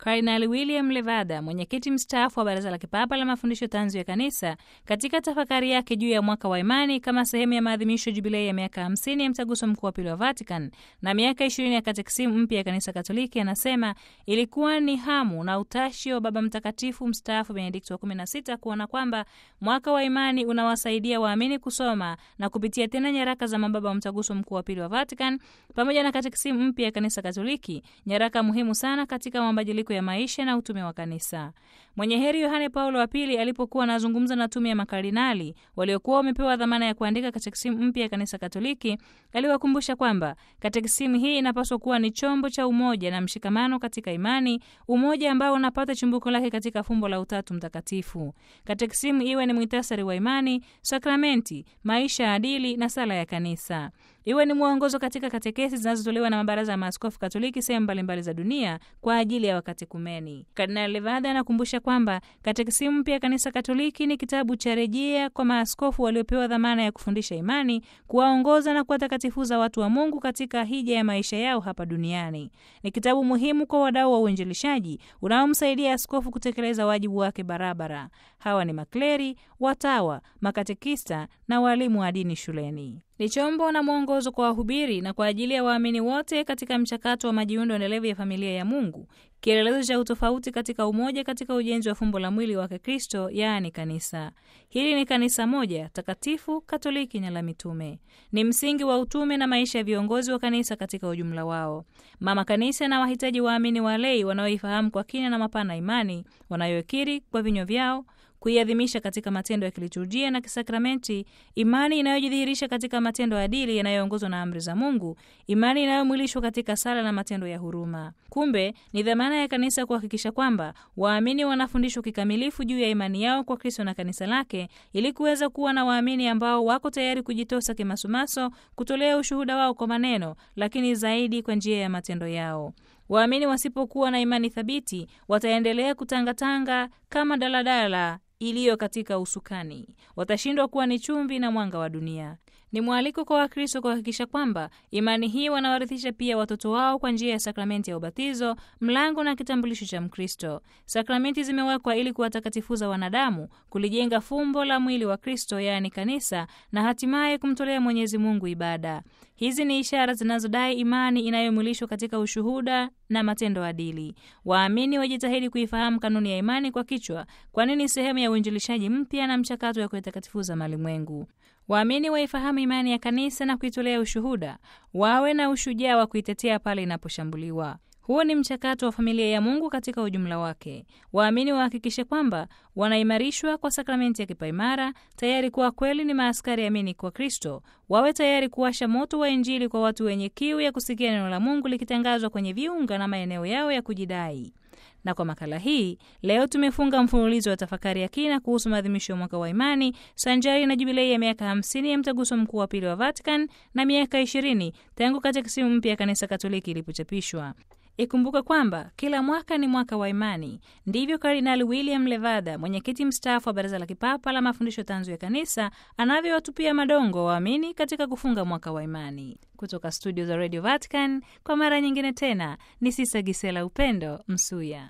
Kardinali William Levada, mwenyekiti mstaafu wa Baraza la Kipapa la Mafundisho Tanzu ya Kanisa, katika tafakari yake juu ya mwaka wa imani kama sehemu ya maadhimisho jubilei ya miaka 50 ya mtaguso mkuu wa pili wa Vatican na miaka 20 ya katekisimu mpya ya Kanisa Katoliki, anasema ilikuwa ni hamu na utashi wa Baba Mtakatifu mstaafu Benedikto wa 16 kuona kwamba mwaka wa imani unawasaidia waamini kusoma na kupitia tena nyaraka za mababa wa mtaguso mkuu wa pili wa Vatican pamoja na katekisimu mpya ya Kanisa Katoliki, nyaraka muhimu sana katika mabadiliko ya maisha na utume wa kanisa. Mwenye heri Yohane Paulo wa Pili alipokuwa anazungumza na tume ya makardinali waliokuwa wamepewa dhamana ya kuandika katekisimu mpya ya Kanisa Katoliki, aliwakumbusha kwamba katekisimu hii inapaswa kuwa ni chombo cha umoja na mshikamano katika imani, umoja ambao unapata chimbuko lake katika fumbo la Utatu Mtakatifu. Katekisimu iwe ni mwitasari wa imani, sakramenti, maisha ya adili na sala ya kanisa iwe ni mwongozo katika katekesi zinazotolewa na mabaraza ya maaskofu Katoliki sehemu mbalimbali za dunia kwa ajili ya wakatekumeni. Kardinali Levada anakumbusha kwamba katekisimu mpya ya Kanisa Katoliki ni kitabu cha rejea kwa maaskofu waliopewa dhamana ya kufundisha imani, kuwaongoza na kuwatakatifuza watu wa Mungu katika hija ya maisha yao hapa duniani. Ni kitabu muhimu kwa wadau wa uinjilishaji unaomsaidia askofu kutekeleza wajibu wake barabara. Hawa ni makleri, watawa, makatekista na walimu wa dini shuleni ni chombo na mwongozo kwa wahubiri na kwa ajili ya waamini wote katika mchakato wa majiundo endelevu ya familia ya Mungu, kielelezo cha utofauti katika umoja katika ujenzi wa fumbo la mwili wake Kristo, yaani kanisa. Hili ni kanisa moja takatifu, Katoliki na la mitume. Ni msingi wa utume na maisha ya viongozi wa kanisa katika ujumla wao. Mama Kanisa na wahitaji waamini walei wanaoifahamu kwa kina na mapana imani, wanayokiri kwa vinywa vyao kuiadhimisha katika matendo ya kiliturujia na kisakramenti, imani inayojidhihirisha katika matendo ya adili yanayoongozwa na amri za Mungu, imani inayomwilishwa katika sala na matendo ya huruma. Kumbe ni dhamana ya kanisa kuhakikisha kwamba waamini wanafundishwa kikamilifu juu ya imani yao kwa Kristo na kanisa lake, ili kuweza kuwa na waamini ambao wako tayari kujitosa kimasumaso, kutolea ushuhuda wao kwa maneno, lakini zaidi kwa njia ya matendo yao. Waamini wasipokuwa na imani thabiti wataendelea kutangatanga kama daladala iliyo katika usukani, watashindwa kuwa ni chumvi na mwanga wa dunia. Ni mwaliko kwa Wakristo kuhakikisha kwamba imani hii wanawarithisha pia watoto wao kwa njia ya sakramenti ya ubatizo, mlango na kitambulisho cha Mkristo. Sakramenti zimewekwa ili kuwatakatifuza wanadamu, kulijenga fumbo la mwili wa Kristo, yaani kanisa, na hatimaye kumtolea Mwenyezi Mungu ibada. Hizi ni ishara zinazodai imani inayomwilishwa katika ushuhuda na matendo adili. Waamini wajitahidi kuifahamu kanuni ya imani kwa kichwa, kwani ni sehemu ya uinjilishaji mpya na mchakato wa kuyatakatifuza malimwengu. Waamini waifahamu imani ya kanisa na kuitolea ushuhuda, wawe na ushujaa wa kuitetea pale inaposhambuliwa. Huo ni mchakato wa familia ya Mungu katika ujumla wake. Waamini wahakikishe kwamba wanaimarishwa kwa sakramenti ya kipaimara, tayari kuwa kweli ni maaskari amini kwa Kristo, wawe tayari kuwasha moto wa Injili kwa watu wenye kiu ya kusikia neno la Mungu likitangazwa kwenye viunga na maeneo yao ya kujidai. Na kwa makala hii leo tumefunga mfululizo wa tafakari ya kina kuhusu maadhimisho ya mwaka wa imani sanjari na jubilei ya miaka 50 ya mtaguso mkuu wa pili wa Vatican na miaka 20 tangu katekisimu mpya ya Kanisa Katoliki ilipochapishwa. Ikumbuke kwamba kila mwaka ni mwaka wa imani. Ndivyo Kardinali William Levada, mwenyekiti mstaafu wa Baraza la Kipapa la Mafundisho Tanzu ya Kanisa, anavyowatupia madongo waamini katika kufunga mwaka wa imani. Kutoka studio za Radio Vatican, kwa mara nyingine tena ni Sisa Gisela Upendo Msuya.